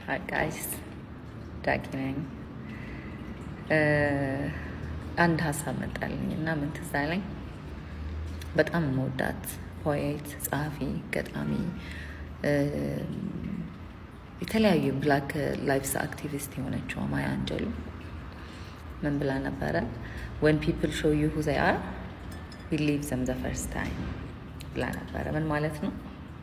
ሀይ ጋይስ ዳጊ ነኝ። አንድ ሀሳብ መጣልኝ እና ምን ትዝ አለኝ። በጣም መወዳት ፖኤት፣ ጸሐፊ፣ ገጣሚ የተለያዩ ብላክ ላይፍስ አክቲቪስት የሆነችው ማያ አንጀሉ ምን ብላ ነበረ? ወን ፒፕል ሾው ዩ ሁ ዘይ አር ቢሊቭ ዘም ዘ ፈርስት ታይም ብላ ነበረ። ምን ማለት ነው?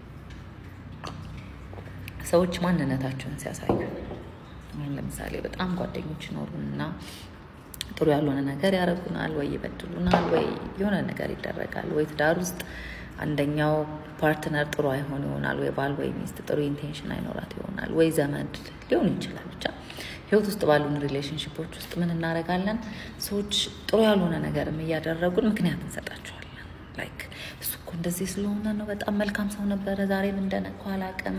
ሰዎች ማንነታቸውን ሲያሳዩ አሁን ለምሳሌ በጣም ጓደኞች ይኖሩን እና ጥሩ ያልሆነ ነገር ያደርጉናል፣ ወይ ይበድሉናል፣ ወይ የሆነ ነገር ይደረጋል፣ ወይ ትዳር ውስጥ አንደኛው ፓርትነር ጥሩ አይሆን ይሆናል፣ ወይ ባል ወይ ሚስት ጥሩ ኢንቴንሽን አይኖራት ይሆናል፣ ወይ ዘመድ ሊሆን ይችላል። ብቻ ህይወት ውስጥ ባሉን ሪሌሽንሽፖች ውስጥ ምን እናደርጋለን? ሰዎች ጥሩ ያልሆነ ነገርም እያደረጉን ምክንያት እንሰጣቸዋለን። ላይክ እሱ እኮ እንደዚህ ስለሆነ ነው፣ በጣም መልካም ሰው ነበረ፣ ዛሬ ምን እንደነካው አላውቅም።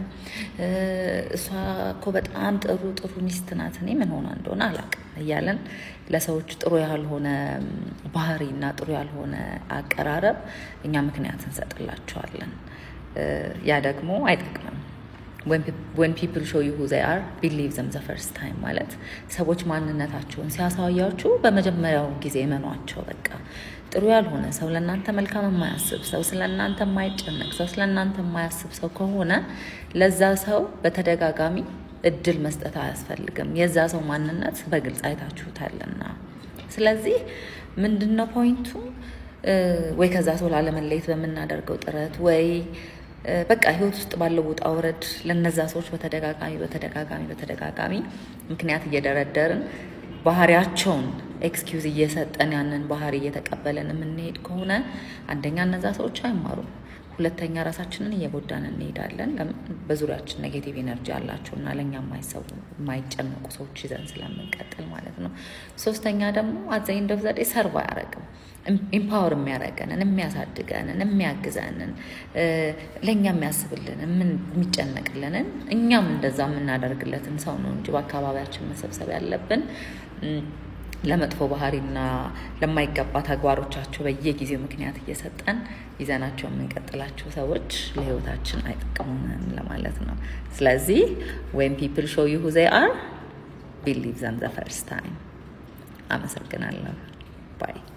እሷ እኮ በጣም ጥሩ ጥሩ ሚስት ናት፣ እኔ ምን ሆና እንደሆነ አላውቅም እያለን ለሰዎች ጥሩ ያልሆነ ባህሪ እና ጥሩ ያልሆነ አቀራረብ እኛ ምክንያት እንሰጥላቸዋለን። ያ ደግሞ አይጠቅምም። ወን ፒፕል ሾው ዩ ሁ ዘይ አር ቢሊቭ ዘም ዘ ፈርስት ታይም ማለት ሰዎች ማንነታቸውን ሲያሳያችሁ በመጀመሪያው ጊዜ እመኗቸው። በቃ ጥሩ ያልሆነ ሰው ለእናንተ መልካም የማያስብ ሰው ስለ እናንተ የማይጨነቅ ሰው ስለ እናንተ የማያስብ ሰው ከሆነ ለዛ ሰው በተደጋጋሚ እድል መስጠት አያስፈልግም። የዛ ሰው ማንነት በግልጽ አይታችሁታልና። ስለዚህ ምንድን ነው ፖይንቱ? ወይ ከዛ ሰው ላለመለየት በምናደርገው ጥረት ወይ በቃ ህይወት ውስጥ ባለው ውጣ ውረድ ለነዛ ሰዎች በተደጋጋሚ በተደጋጋሚ በተደጋጋሚ ምክንያት እየደረደርን ባህሪያቸውን ኤክስኪውዝ እየሰጠን ያንን ባህሪ እየተቀበለን የምንሄድ ከሆነ አንደኛ እነዛ ሰዎች አይማሩም፣ ሁለተኛ ራሳችንን እየጎዳን እንሄዳለን። በዙሪያችን ኔጌቲቭ ኤነርጂ አላቸው እና ለእኛ የማይሰቡ የማይጨነቁ ሰዎች ይዘን ስለምንቀጥል ማለት ነው። ሶስተኛ ደግሞ አዘኝ እንደ ዘዴ ሰርቭ አያደርግም ኢምፓወር የሚያደርገንን የሚያሳድገንን የሚያግዘንን ለእኛ የሚያስብልንን የሚጨነቅልንን እኛም እንደዛ የምናደርግለትን ሰው ነው እንጂ በአካባቢያችን መሰብሰብ ያለብን ለመጥፎ ባህሪና ለማይገባ ተግባሮቻቸው በየጊዜው ምክንያት እየሰጠን ይዘናቸው የምንቀጥላቸው ሰዎች ለህይወታችን አይጠቅሙንም ለማለት ነው። ስለዚህ ወይም ፒፕል ሾው ዩ ሁ ዘይ አር ቢሊቭ ዘም ዘ ፈርስት ታይም። አመሰግናለሁ ባይ